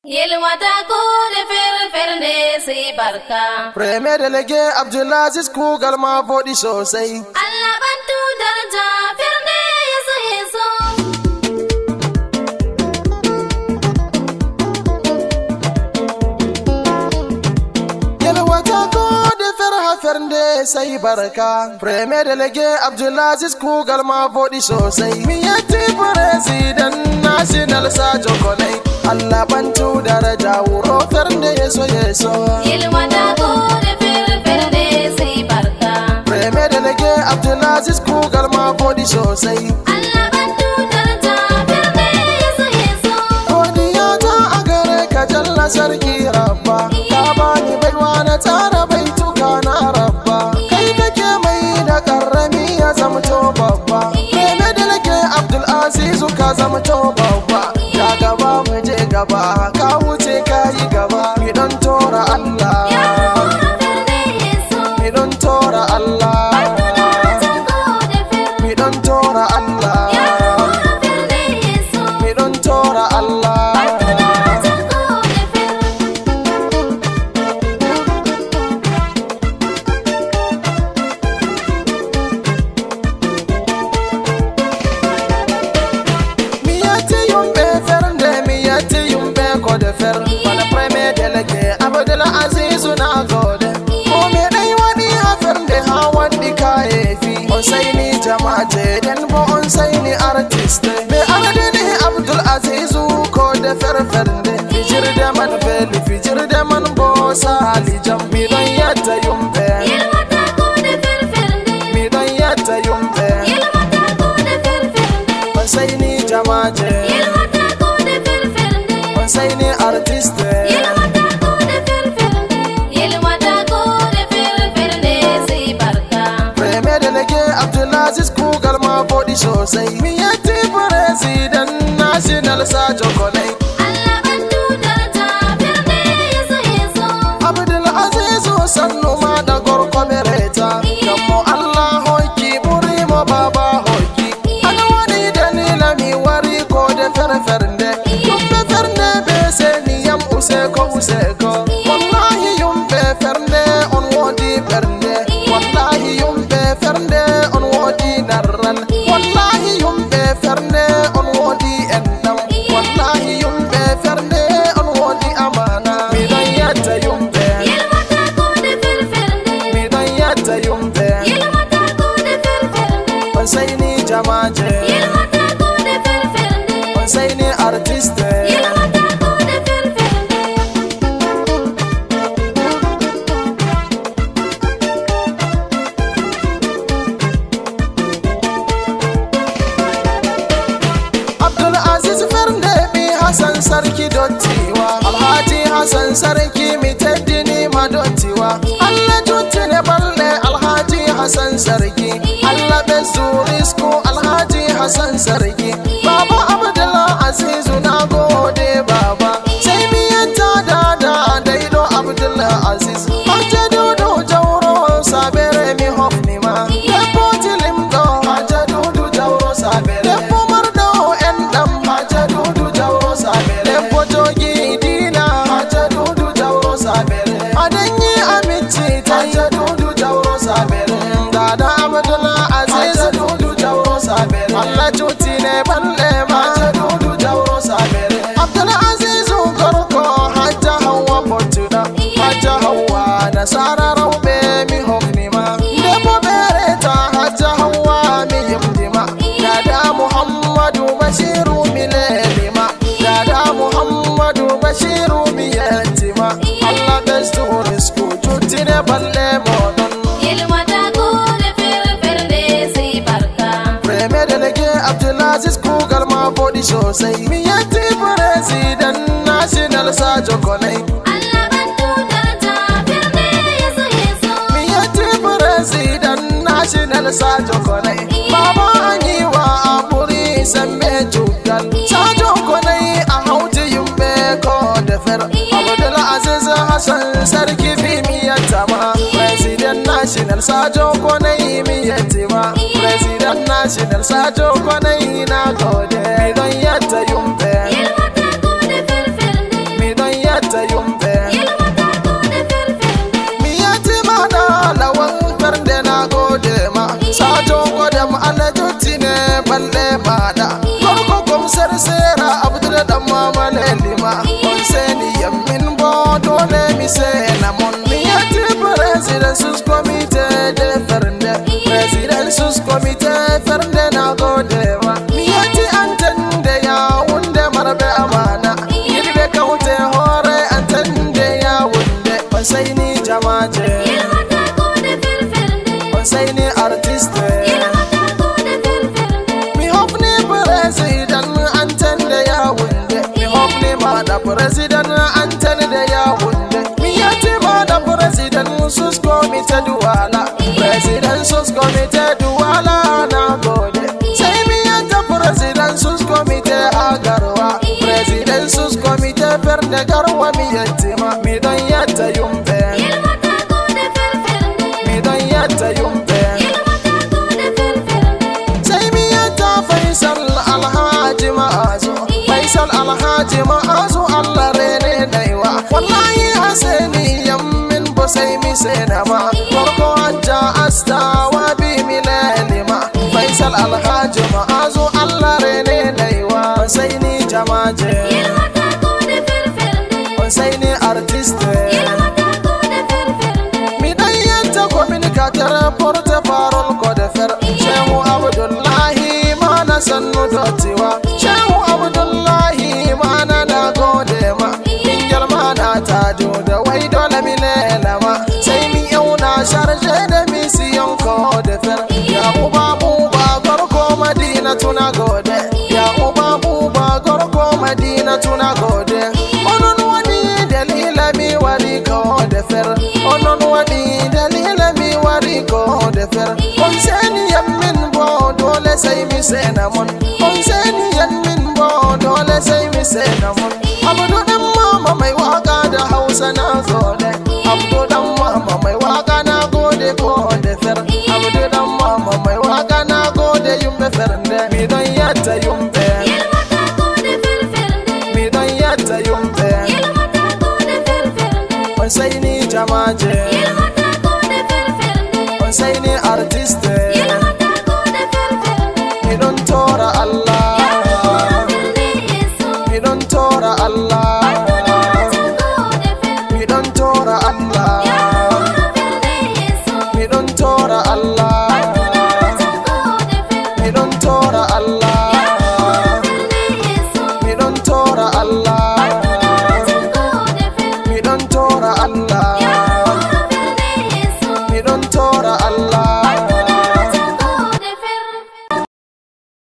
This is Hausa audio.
Yelwata ko da fer-fer sai barka. Premier Delege Abdulaziz Kugal ma faɗi sosai. Allah bantu daraja ferne ya so ya so. Yalwata ko da ferha fernde sai barka. Premier Delege Abdulaziz Kugal ma faɗi sosai. Miyatti President National Sajo Konai. Allah bantu daraja wuro fernde ya so ya so. Yelwata ko da fer-fer sai barka. Premier Delege Abdulaziz Kugal ma faɗi sosai. Allah bantu daraja ferne ya so ya so. Godiya ta a gare ka jalla sarki rabba Ka bani baiwa na tsara baituka na rabba Kai kake mai da karrami ya zamto babba Mene da nake Abdul Azizu ka zamto babba Ya gaba mu je gaba ka wuce ka yi gaba Mi don tora Allah Yawura ferne ya so. Mi don tora Allah Daraja ko da fer. Mi don tora Allah Yawura ferne ya so. Mi don tora Allah Daraja ko da fer. Miyati yumbe fernde miyati yumbe kode fer Bana preme delege abdul azizu na gode Ko me dai wani ha fernde ha wandi kayefi On sai ni jama'ate den bo on sai ni artiste Me aradini abdul azizu kode fer fernde Fijirde man feli fijirde man bo sali jam Mi don yatta yumbe Yelwata ko da fer-fer Mi don yatta yumbe Yelwata ko da fer-fer On sai ni jama'ate Yelwata ko da fer-fer On sai ni artiste Yelwata ko da fer-fer Yelwata ko da fer-fer sai barka. Premier Delege Abdulaziz Kugal ma faɗi sosai. Miyatti President National Sajo Konai. Allah bantu daraja ferne ya so ya so. Abdulaziz sannu ma da gorko mereta. Kammo Allah hoki buri mo baba hoki. Ana wani dalila mi wari ko de fere fernde. Yumbe fernde be seni yam useko useko. Wallahi yumbe fernde on wodi fernde. Wallahi yumbe fernde on wodi narral. Wallahi yumbe fernde on wodi endam. Wallahi yumbe fernde on wodi amana. Mi dan yatta yumbe. Yelwata ko da fer-fer Mi dan yatta yumbe. Yelwata ko da fer-fer Ban sai ni jamaje. Yelwata ko da fer-fer Ban sai ni artiste. Yelwata ko da fer-fer Abdul Aziz Fernde mi Hassan Sarki dottiwa Alhaji Hassan Sarki mi teddini ma dottiwa Allah juttine balle Alhaji Hassan Sarki Allah bezu risku Alhaji Hassan Sarki Baba Abdul Aziz na gode baba sai mi yanta da da daido Abdul Aziz Hajja dudu jauro sabere mi hofni ma Debbo tilimdo Hajja dudu jauro sabere Debbo mardo endam Hajja dudu jauro sabere Debbo jogi dina Hajja dudu jauro sabere Adanyi amici Hajja dudu jauro sabere Dada Abdul Aziz Hajja dudu jauro sabere Allah cuti ne balle ma Hajja dudu jauro sabere Abdul Aziz Gorko Hajja Hawwa Portuda Hajja Hawwa Nasara Raube mi hofni ma Debbo bereta Hajja Hawwa mi yimdima Dada Muhammadu Bashiru mi lelima Dada Muhammadu Bashiru mi yentima Allah bestu risku jutine balle modon Yelwata ko da fer-fer sai barka. Premier Delege Abdulaziz Kugal ma faɗi sosai Miyatti President National Sajo Konai Allah bantu daraja ferne ya so ya so. Miyatti President National Sajo Konai Baba Aniwa Aburi Sambe Jugal Sajo Konai a hauti yumbe ko da fer Abdul Aziz Hassan Sarki fi miyattama President National Sajo Konai miyattima President National Sajo Konai na gode Mi don yatta yumbe Yelwata ko da fer-fer dan mama lelima konseni yammin bo dole mi se na mon mi ati president sus committee de fernde president sus committee fernde na gode ma mi ati antende ya wunde marbe amana yirbe kaute hore antende ya wunde sai ni jamaje Yelmata gode firfirnde sai ni artiste Yelmata gode firfirnde Mi hofni president antan da ya wunde Mi hofni ma da president antan da ya wunde Mi yati ma da president sus komite duwala President sus komite duwala na gode Sai mi yata president sus komite agarwa President sus komite ferde garwa mi yatti ma Mi don yata yumbe Yelmata gode firfirnde Mi don yata yumbe Yelmata gode firfirnde sai miyata faisal alhaji ma'azu faisal alhaji ma'azu allah rene naiwa wallahi haseni yammin bo sai mi senama farko hajja astawa bi milalima faisal alhaji ma'azu allah rene naiwa sai ni jamaje Yelmata gode firfirnde sai ni artiste Yelmata gode firfirnde mi dan yanta communicateur porte parole ko de fer shehu abdullahi mana sannu dottiwa shehu abdullahi mana na gode ma ingel mana ta jo da wai dole mi lelama sai mi yauna sharje da misiyon ko de fer ya uba buba gorko madina tuna gode ya uba buba gorko madina tuna gode onon wani dalila mi wari ko de fer onon wani dalila mi wari ko de fer on seni yammin bo dole sai mi sena mon on seni yammin bo dole sai mi sena mon abdu dan mama mai waka da hausa na gode abdu dan mama mai waka na gode ko de fer abdu dan mama mai waka na gode yumbe fernde mi don yatta yumbe Yelmata gode firfirnde mi don yatta yumbe Yelmata gode firfirnde on sai ni jamaje Yelmata gode firfirnde on sai ni artiste Yelmata gode firfirnde mi don tora Allah Firfirnde Yesu mi don tora Allah gode fir mi don tora Allah Firfirnde Yesu mi don tora Allah gode fir mi don tora Allah Firfirnde Yesu mi don tora Allah gode fir mi don tora Allah